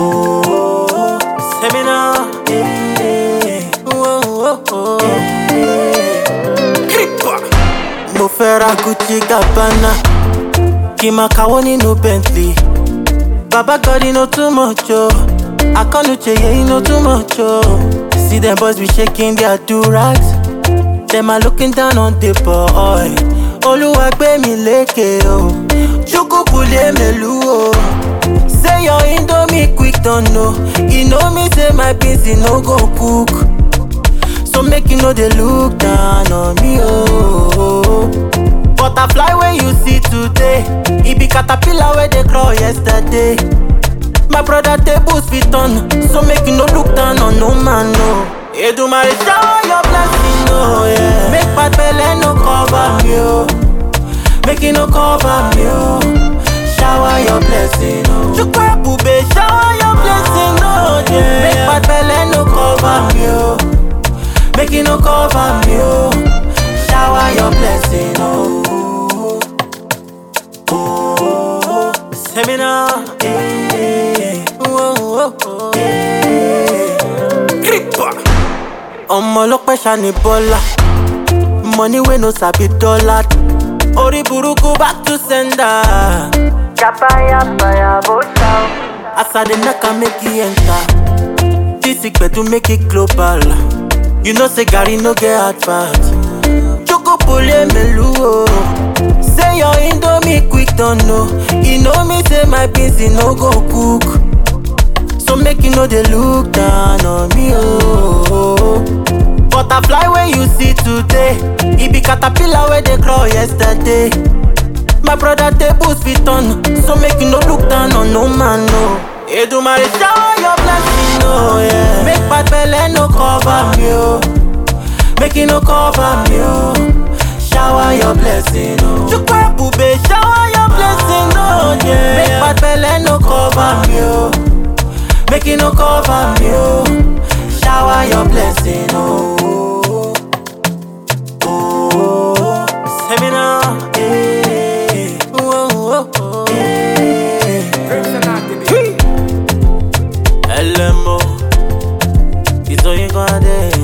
Oh, seminar. Yeah. Oh, oh, oh. Creeper. Mo fẹ́ ra Gucci Gabbana, kí n máa kàwọ́ nínú Bentley. Baba God, you know too much, oh. Akanuche, yeah, you know too much, oh. See them boys be shaking their do-rags. Them are looking down on the boy. Oluwa gbé mi lékè, oh. Chukwu pule melu, oh. Say your indomie quick, don't know. You know me, say my beans, e no go cook. So make you know they look down on me, oh. Butterfly when you see today, it be caterpillar where they crawl yesterday. My brother tables fit on, so make you no look down on no man, no. Edumare shower your blessing, oh yeah. Make bad belle no cover me, oh. Make it no cover me, oh. Shower your blessing, oh. Chukwa bube, shower your blessing, oh yeah. Make bad belle no cover me, oh. Make it no cover me, oh. Shower your blessing, oh. Oh, seminar, eh. Oh, oh, oh, eh. Creeper. ọmọ ọlọpẹ ṣani bọlá money wey no sabi dollar orí burúkú back to sender. Chapaya bó ṣá o. as i dey knack am make e enter this gbedu make it global you know say garri no get advert chukupule melu o say your indomie quick don know e know me say my beans e no go cook so make you no dey look down on me oh. butterfly wey you see today e be caterpillar wey dey crawl yesterday. My brother tables fit on, so make you no look down on no man, no. Edumare shower your blessing, oh yeah. Make bad belle no cover me, oh. Make it no cover me, oh. Shower your blessing, oh. Chukwa bube, shower your blessing, oh yeah. Make bad belle no cover me, oh. Make it no cover me, oh. Shower your blessing, oh. Oh, seminar, eh. Oh, oh, oh, eh. LMO, it's all you gonna do.